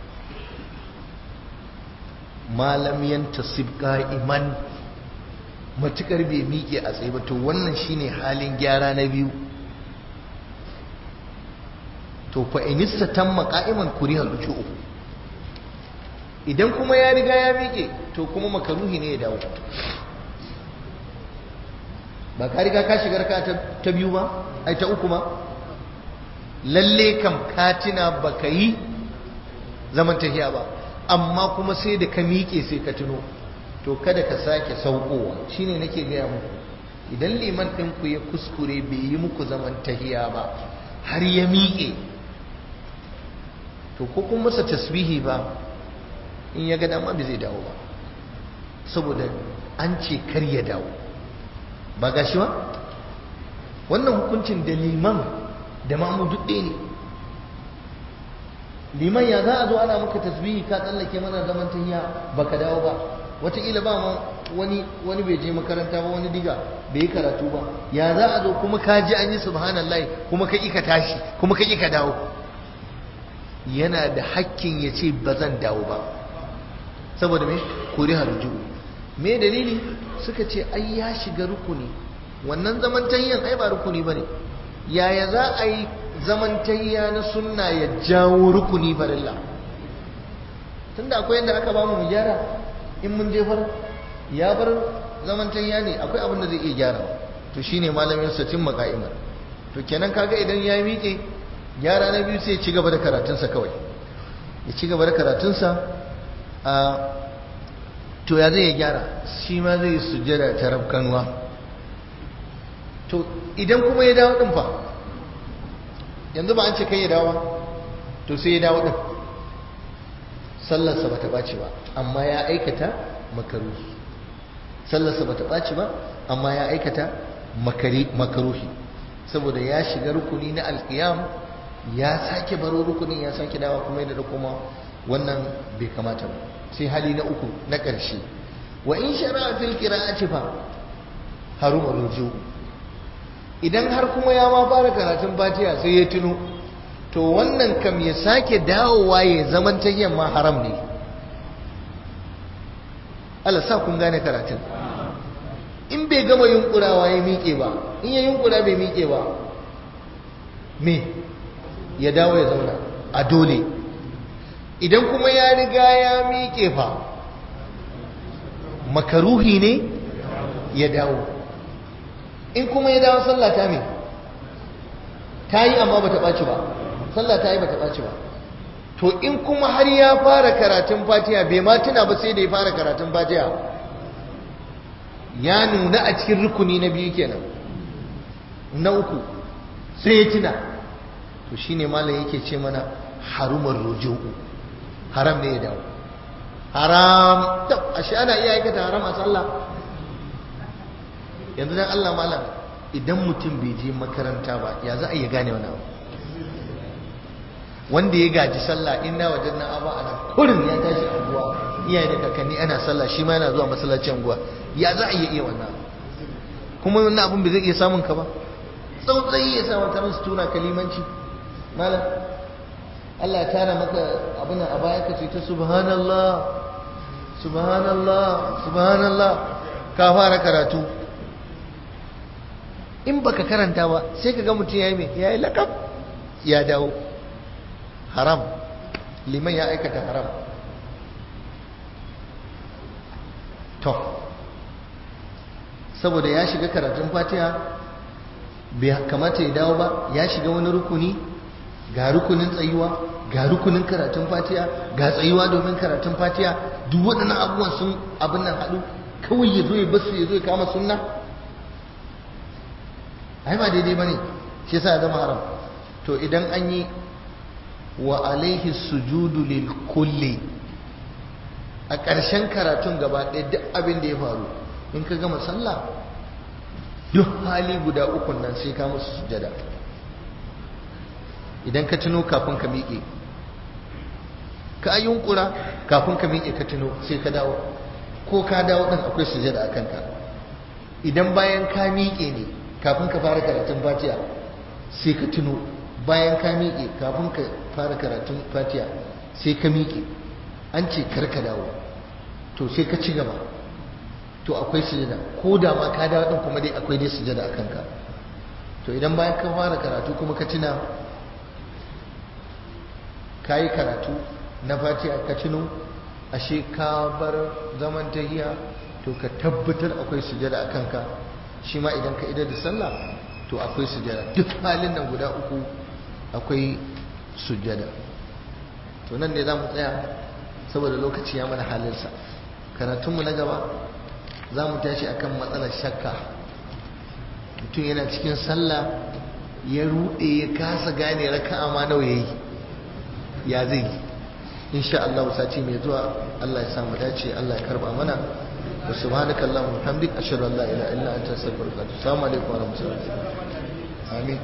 malam yantasib qa'iman matukar bai miƙe a tsaye ba to wannan shine halin gyara na biyu to fa inista tamma qa'iman kuriha ruku'u idan kuma ya riga ya miƙe to kuma makaruhi ne ya dawo ba ka riga ka shigar ka ta biyu ba ai ta uku ma lalle kam katina ba ka yi zaman tafiya ba amma kuma sai da ka miƙe sai ka tuno to kada ka sake saukowa shine nake gaya muku idan liman ɗinku ya kuskure bai yi muku zaman tahiya ba har ya miƙe to ko kun masa tasbihi ba in ya ga dama bai zai dawo ba saboda an ce kar ya dawo ba ga shi ba wannan hukuncin da liman da mamu duk ɗaya ne liman ya za a zo ana maka tasbihi ka tsallake mana zaman tahiya baka dawo ba wataƙila ba ma wani wani bai je makaranta ba wani diga bai yi karatu ba ya za a zo kuma ka ji an yi subhanallah kuma ka ka tashi kuma ka ka dawo yana da hakkin ya ce ba zan dawo ba saboda me kori harju me dalili suka ce ai ya shiga rukuni wannan zaman tayyan ai ba rukuni bane yaya za a yi zaman tayya na sunna ya jawo rukuni farilla tunda akwai yadda aka ba mu gyara in mun jefar ya bar zaman tayya ne akwai abin da zai iya gyara to shine malamin sa cin maka'imar to kenan kaga idan ya miƙe gyara na biyu sai ya ci gaba da karatunsa kawai ya ci gaba da karatunsa a to ya zai gyara shi ma zai sujjada ta rabkanwa to idan kuma ya dawo din fa yanzu ba an ce kai ya dawo to sai ya dawo din sallarsa bata ɓaci ba amma ya aikata makaruhi sallarsa bata ɓaci ba amma ya aikata makaruhi saboda ya shiga rukuni na alkiyam ya sake baro rukunin ya sake dawa kuma yadda da kuma wannan bai kamata ba sai hali na uku na ƙarshe wa in shara'a fil qira'ati fa haruma ruju idan har kuma ya ma fara karatun fatiha sai ya tuno to wannan kam ya sake dawowa ya zaman ta yamma haram ne Allah sa kun gane karatun in bai gama yunkurawa ya miƙe ba in ya yunkura bai miƙe ba me ya dawo ya zauna a dole idan kuma ya riga ya miƙe fa makaruhi ne ya dawo in kuma ya dawo sallah ta me ta yi amma ba ta ɓaci ba sallah ta yi ba ta ɓaci ba to in kuma har ya fara karatun fatiha bai ma tuna ba sai da ya fara karatun fatiha ya nuna a cikin rukuni na biyu kenan na uku sai ya tuna to shine malam yake ce mana harumar ruju'u haram ne ya dawo haram tab ashe ana iya aikata haram a sallah yanzu dan Allah malam idan mutum bai je makaranta ba ya za a iya gane wani abu wanda ya gaji sallah inna wajen na aba ana kurin ya tashi anguwa iyaye da kakanni ana sallah shi ma yana zuwa masallacin anguwa ya za a iya iya wannan kuma wannan abun bai zai iya samun ka ba tsautsayi ya samu ta musu tuna kalimanci malam Allah ya tara maka abin a baya ka ce ta subhanallah subhanallah subhanallah ka fara karatu in baka karanta ba sai ka ga mutum yayi me yayi lakab ya dawo haram liman ya aikata haram to saboda ya shiga karatun fatiha bai kamata ya dawo ba ya shiga wani rukuni ga rukunin tsayuwa ga rukunin karatun fatiha ga tsayuwa domin karatun fatiha duk waɗannan abubuwan sun abin nan haɗu kawai ya zo ya basu ya zo ya kama sunna ai ba daidai ba ne shi yasa ya zama haram to idan an yi wa alaihi sujudu lil kulli a ƙarshen karatun gaba ɗaya duk abin da ya faru in ka gama sallah duk hali guda ukun nan sai ka musu sujada idan ka tuno kafin ka miƙe ka yunkura kafin ka miƙe ka tuno sai ka dawo ko ka dawo ɗin akwai sujada a kanka idan bayan ka miƙe ne kafin ka fara karatun fatiha sai ka tuno bayan ka miƙe kafin ka fara karatun fatiha sai ka miƙe an ce kar ka dawo to sai ka ci gaba to akwai sujada ko da ma ka dawo din kuma dai akwai dai sujada a kanka to idan bayan ka fara karatu kuma ka tuna ka yi karatu na fatiha ka tuno ashe ka bar zaman tahiya to ka tabbatar akwai sujada a kanka shi ma idan ka idar da sallah to akwai sujada duk halin nan guda uku akwai sujada to nan ne za mu tsaya saboda lokaci ya mana halinsa karatunmu na gaba za mu tashi akan matsalar shakka mutum yana cikin sallah ya ruɗe ya kasa gane raka'a ma nawa yayi ya zai insha Allah sati mai zuwa Allah ya samu dace Allah ya karba mana wa subhanakallahumma wa bihamdika ashhadu an la ilaha illa anta astaghfiruka wa atubu ilaik assalamu alaikum wa rahmatullahi amin